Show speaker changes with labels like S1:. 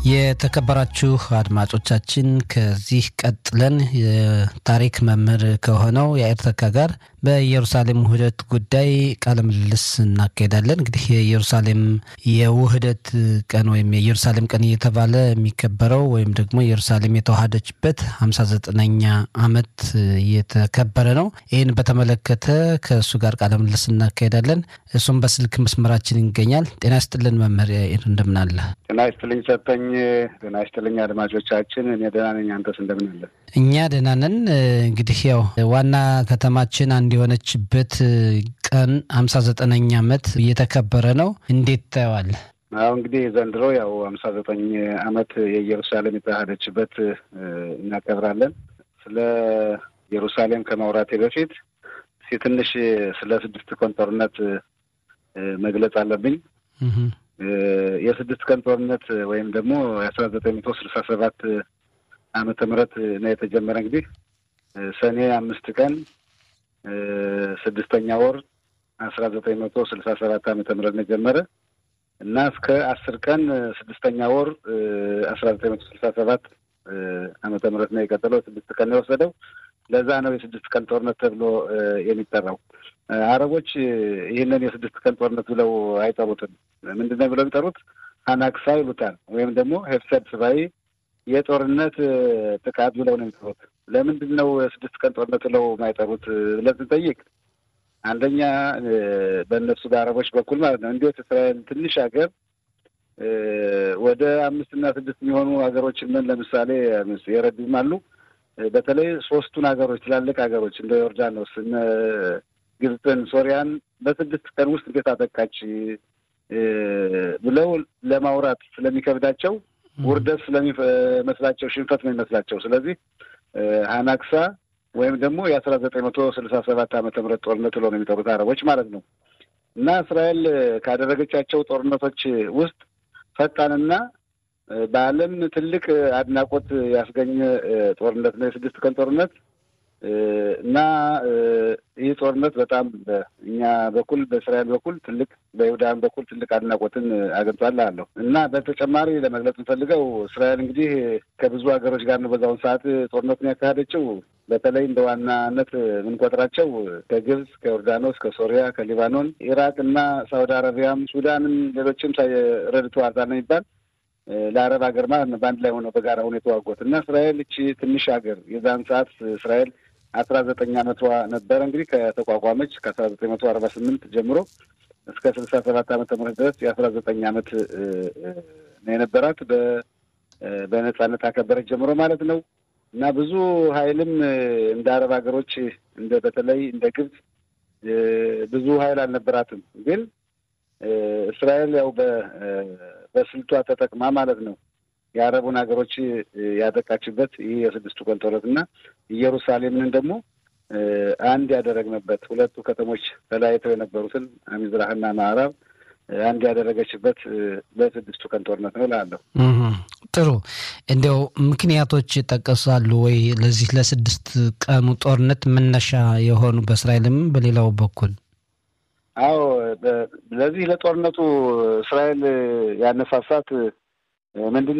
S1: የተከበራችሁ አድማጮቻችን ከዚህ ቀጥለን የታሪክ መምህር ከሆነው የአይር ተካ ጋር በኢየሩሳሌም ውህደት ጉዳይ ቃለ ምልልስ እናካሄዳለን። እንግዲህ የኢየሩሳሌም የውህደት ቀን ወይም የኢየሩሳሌም ቀን እየተባለ የሚከበረው ወይም ደግሞ ኢየሩሳሌም የተዋሃደችበት ሀምሳ ዘጠነኛ ዓመት እየተከበረ ነው። ይህን በተመለከተ ከእሱ ጋር ቃለ ምልልስ እናካሄዳለን። እሱም በስልክ መስመራችን ይገኛል። ጤና ይስጥልን መምህር እንደምን አለ?
S2: ጤና ይስጥልኝ ሰጠኝ። ጤና ይስጥልኝ አድማጮቻችን። እኔ ደህና ነኝ። አንተስ እንደምን አለ?
S1: እኛ ደህና ነን። እንግዲህ ያው ዋና ከተማችን አንድ የሆነችበት ቀን ሀምሳ ዘጠነኛ ዓመት እየተከበረ ነው። እንዴት ታየዋለህ?
S2: አሁ እንግዲህ ዘንድሮ ያው ሀምሳ ዘጠኝ ዓመት የኢየሩሳሌም የተዋሃደችበት እናከብራለን። ስለ ኢየሩሳሌም ከማውራቴ በፊት እስኪ ትንሽ ስለ ስድስት ቀን ጦርነት መግለጽ አለብኝ። የስድስት ቀን ጦርነት ወይም ደግሞ የአስራ ዘጠኝ መቶ ስልሳ ሰባት ዓመተ ምህረት ነው የተጀመረ። እንግዲህ ሰኔ አምስት ቀን ስድስተኛ ወር አስራ ዘጠኝ መቶ ስልሳ ሰባት ዓመተ ምህረት ነው የጀመረ እና እስከ አስር ቀን ስድስተኛ ወር አስራ ዘጠኝ መቶ ስልሳ ሰባት ዓመተ ምህረት ነው የቀጠለው። ስድስት ቀን ነው የወሰደው። ለዛ ነው የስድስት ቀን ጦርነት ተብሎ የሚጠራው። አረቦች ይህንን የስድስት ቀን ጦርነት ብለው አይጠሩትም። ምንድን ነው ብለው የሚጠሩት? ሀናክሳ ይሉታል። ወይም ደግሞ ሄፍሰድ ስባይ የጦርነት ጥቃት ብለው ነው የሚጠሩት። ለምንድን ነው የስድስት ቀን ጦርነት ብለው የማይጠሩት ብለን ስንጠይቅ አንደኛ በእነሱ በአረቦች በኩል ማለት ነው እንዴት እስራኤል ትንሽ ሀገር ወደ አምስትና ስድስት የሚሆኑ ሀገሮችን ምን ለምሳሌ የረዱም አሉ። በተለይ ሶስቱን ሀገሮች ትላልቅ ሀገሮች እንደ ዮርዳኖስ እነ ግብፅን፣ ሶሪያን በስድስት ቀን ውስጥ እንዴት አጠቃች ብለው ለማውራት ስለሚከብዳቸው ውርደት ስለሚመስላቸው ሽንፈት ነው የሚመስላቸው። ስለዚህ አናክሳ ወይም ደግሞ የአስራ ዘጠኝ መቶ ስልሳ ሰባት ዓመተ ምህረት ጦርነት ብለው ነው የሚጠሩት አረቦች ማለት ነው። እና እስራኤል ካደረገቻቸው ጦርነቶች ውስጥ ፈጣንና በዓለም ትልቅ አድናቆት ያስገኘ ጦርነት ነው የስድስት ቀን ጦርነት እና ይህ ጦርነት በጣም በእኛ በኩል በእስራኤል በኩል ትልቅ በይሁዳን በኩል ትልቅ አድናቆትን አግኝቷል አለሁ እና በተጨማሪ ለመግለጽ እንፈልገው እስራኤል እንግዲህ ከብዙ ሀገሮች ጋር ነው በዛውን ሰዓት ጦርነቱን ያካሄደችው። በተለይ እንደ ዋናነት የምንቆጥራቸው ከግብፅ፣ ከዮርዳኖስ፣ ከሶሪያ፣ ከሊባኖን፣ ኢራቅ እና ሳውዲ አረቢያም፣ ሱዳንም ሌሎችም ረድተዋል ነው የሚባል ለአረብ ሀገር ማለት ነው በአንድ ላይ ሆነው በጋራ ሆነ የተዋጉት እና እስራኤል እቺ ትንሽ ሀገር የዛን ሰዓት እስራኤል አስራ ዘጠኝ ዓመቷ ነበረ እንግዲህ ከተቋቋመች ከአስራ ዘጠኝ መቶ አርባ ስምንት ጀምሮ እስከ ስልሳ ሰባት ዓመተ ምህረት ድረስ የአስራ ዘጠኝ ዓመት ነው የነበራት በነጻነት አከበረች ጀምሮ ማለት ነው እና ብዙ ኃይልም እንደ አረብ ሀገሮች እንደ በተለይ እንደ ግብፅ ብዙ ኃይል አልነበራትም ግን እስራኤል ያው በስልቷ ተጠቅማ ማለት ነው የአረቡን ሀገሮች ያጠቃችበት ይህ የስድስቱ ቀን ጦርነት እና ኢየሩሳሌምን ደግሞ አንድ ያደረግንበት ሁለቱ ከተሞች ተለያይተው የነበሩትን ሚዝራህና ምዕራብ አንድ ያደረገችበት በስድስቱ ቀን ጦርነት ነው እላለሁ።
S1: ጥሩ። እንዲያው ምክንያቶች ይጠቀሳሉ ወይ ለዚህ ለስድስት ቀኑ ጦርነት መነሻ የሆኑ በእስራኤልም በሌላው በኩል?
S2: አዎ ለዚህ ለጦርነቱ እስራኤል ያነሳሳት ምንድን